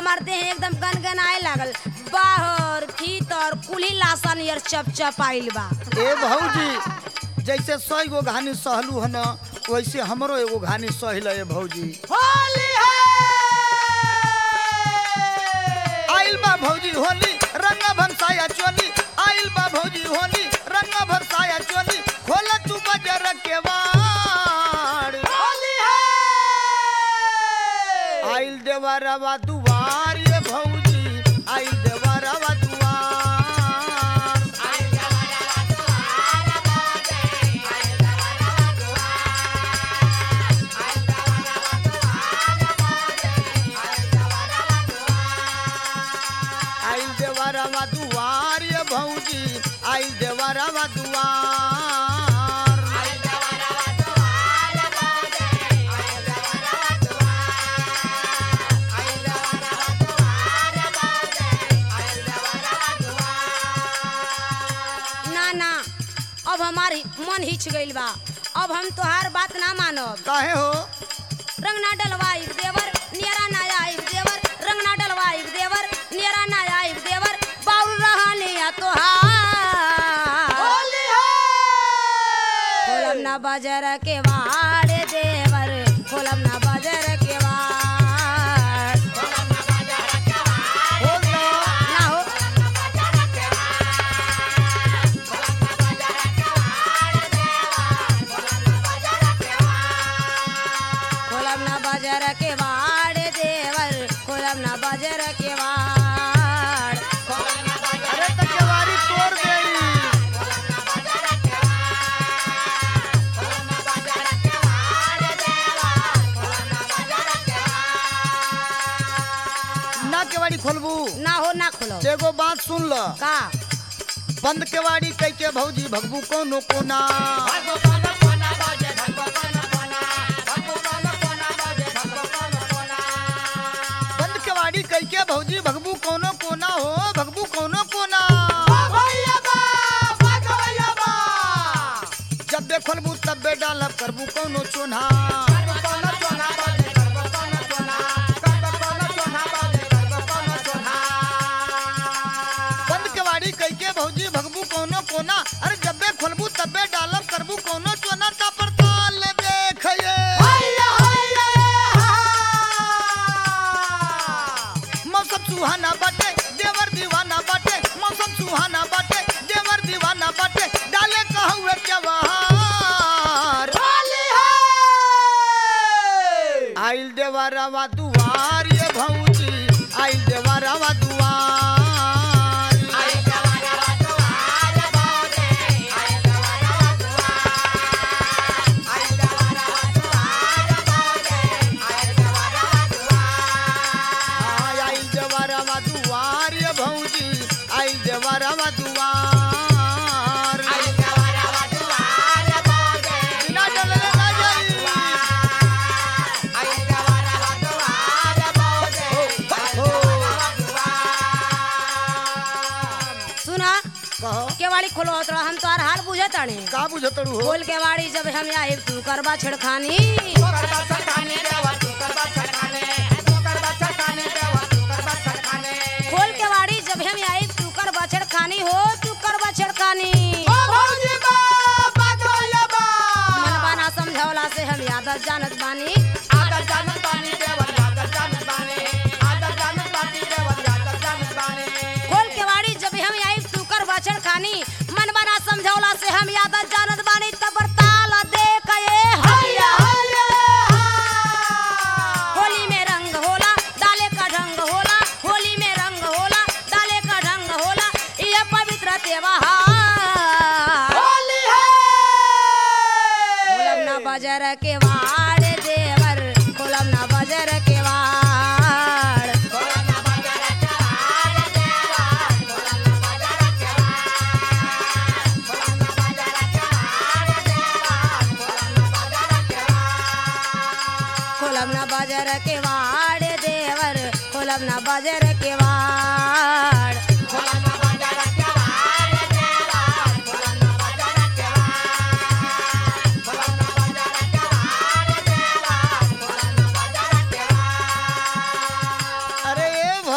हमार देह एकदम गनगनाए लागल बाहर भीतर कुली लासन नियर चप चप आइल बा ए भौजी जैसे सौ गो घानी सहलू हन वैसे हमरो एगो घानी सहिल ए भौजी होली है आइल बा भौजी होली रंग भरसाया चोली आइल बा भौजी होली रंग भरसाया चोली खोल तू बजर के वाड़ होली है आइल देवरवा दुआर ये भौजी आइल देवरवा दुआर आइल देवरवा दुआर ये भौजी आइल देवरवा दुआर ना ना अब हमारी मन हिच गइल बा अब हम तोहार बात ना मानब काहे हो रंग ना डलवाई देवर नियरा ना आई देवर रंग ना डलवाई देवर नियरा ना आई देवर बाउल रहनिया तोहार होली है खोलब ना बजर के वाड़ देवर खोलब ना बजर के वाड़ बोल ना ना हो खोलब ना बजर के वाड़ देवर खोलब ना बजर के वाड़ अरे तो केवारी तोड़ गई ना केवाड़ी खोलबू ना हो ना खोलो एगो बात सुन ल का बंद केवाड़ी कह के भौजी भगबू कोनो कोना बंद केवाड़ी कह के भौजी भगबू कोनो कोना हो भगबू कोनो कोना भैया बा भगवैया बा जब बे खोलबू तब बे डालब करबू कोनो चोना कोना चोना बाजे करबो कोना चोना करबो कोना चोना बाजे करबो कोना चोना बंद केवाड़ी कह के भौजी भगबू कोनो कोना अरे जब बे खोलबू तब बे डालब करबू कोनो चोना ता पर ताल देखिए हैया हैया मौसम सुहाना बाटे देवर दीवाना बाटे मौसम सुहाना बाटे देवर दीवाना बाटे डाले कहूँ जवाहर होली है आइल देवरवा दुआर ये भौजी आइल देवरवा दुआर आय आइल देवरवा दुआर ये भौजी आइल देवरवा दुआर बिना डरले ना जाई हो सुना कहो केवाड़ी खोलो तोरा हम तोहार हाल बुझत तानी का बुझतड़ू हो खोल केवाड़ी जब हम आए तू करबा छेड़खानी खोल केवाड़ी जब हम आए तू करबा छेड़खानी हो तू करबा छेड़खानी मनबा ना समझौला से हम आदत जानत बानी खोल केवाड़ी जब हम आए तू करबा छेड़खानी मनबा ना समझौला से हम आदत जानत बानी तब ताल देख ये हैया होली में रंग होला डाले का ढंग होला होली में रंग होला डाले का ढंग होला ये पवित्र त्योहार खोलब ना बजर के वाड़ देवर खोलब ना बजर के वाड़ खोलब ना बजर के वाड़ देवर खोलब ना बजर के वाड़ अरे ए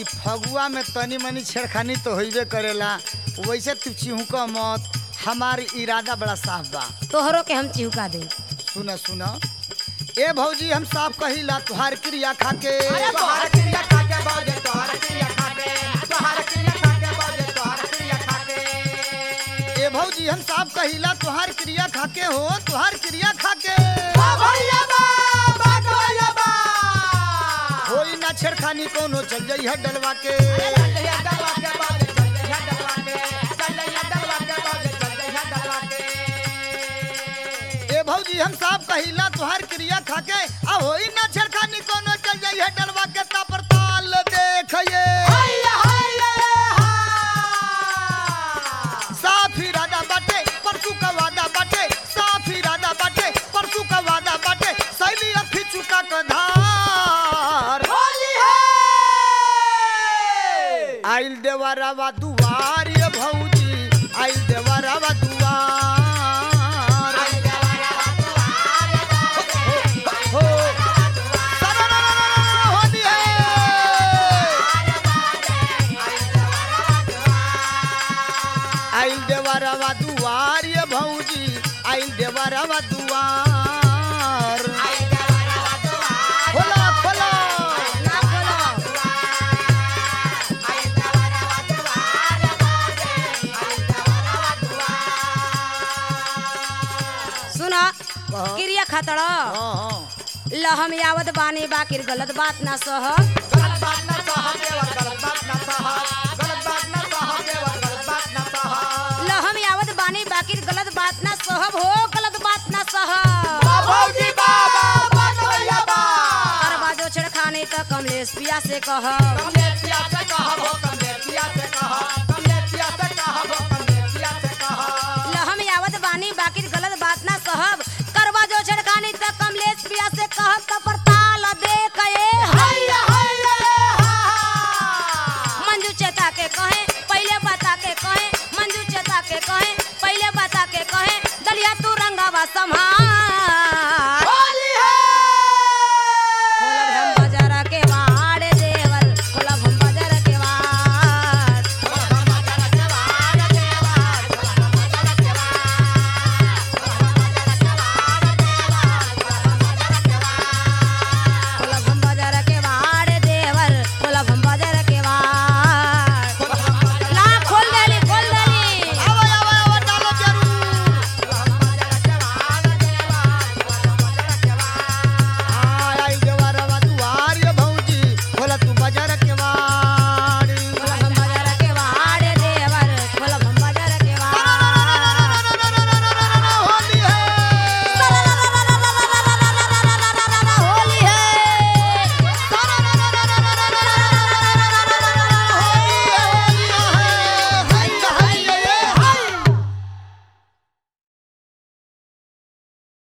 ई फगुआ में तनी मनी छेड़खानी तो होइबे करेला वैसे तू चिहुक मत हमार इरादा बड़ा साफ बा तोहरो के हम चिहुका दे सुन सुन ए भौजी हम साफ कहिला तुहार क्रिया खाके तोहर क्रिया खाके बाजे तोहर क्रिया खाके तोहर क्रिया खाके बाजे तोहर क्रिया खाके ए भौजी हम साफ कहिला तुहार क्रिया खाके हो तुहार क्रिया खाके बा भैया बा बा भैया बा होई ना छेड़खानी कोनो चल जाई है डलवा के चल डलवा के बाजे चल जइहा डलवा के चल जइहा डलवा के बाजे चल जइहा डलवा के ए भौजी हम साफ कहिला तुहार क्रिया खाके आ होई ना छेड़खानी कोनो चल जाई है डलवा के ता पर ताल देखिए हैया हैया हा साफ इरादा बाटे परसू का वादा बाटे साफ इरादा बाटे परसू का वादा बाटे सैली अखी चुका का धार होली है आइल देवरवा दुआर ये भौजी आइल देवरवा दुआर हो सररररररर होली है आइल देवरवा दुआर ये भौजी आइल देवरवा दुआर खोला खोला ना खोलो सुना कहो। क्रिया खतड़ हाँ हाँ ल हम यावत बानी बाकिर गलत बात ना सह गलत बात ना सह देवर गलत बात ना सह गलत बात ना सह देवर गलत बात ना सह ल हम यावत बानी बाकिर गलत बात ना सहब हो गलत बात ना सह बा भौजी बा बा बा भैया बा हर बाजो छेड़खानी त कमलेश पिया से कह कमलेश पिया से कहब हो कमलेश पिया से कहब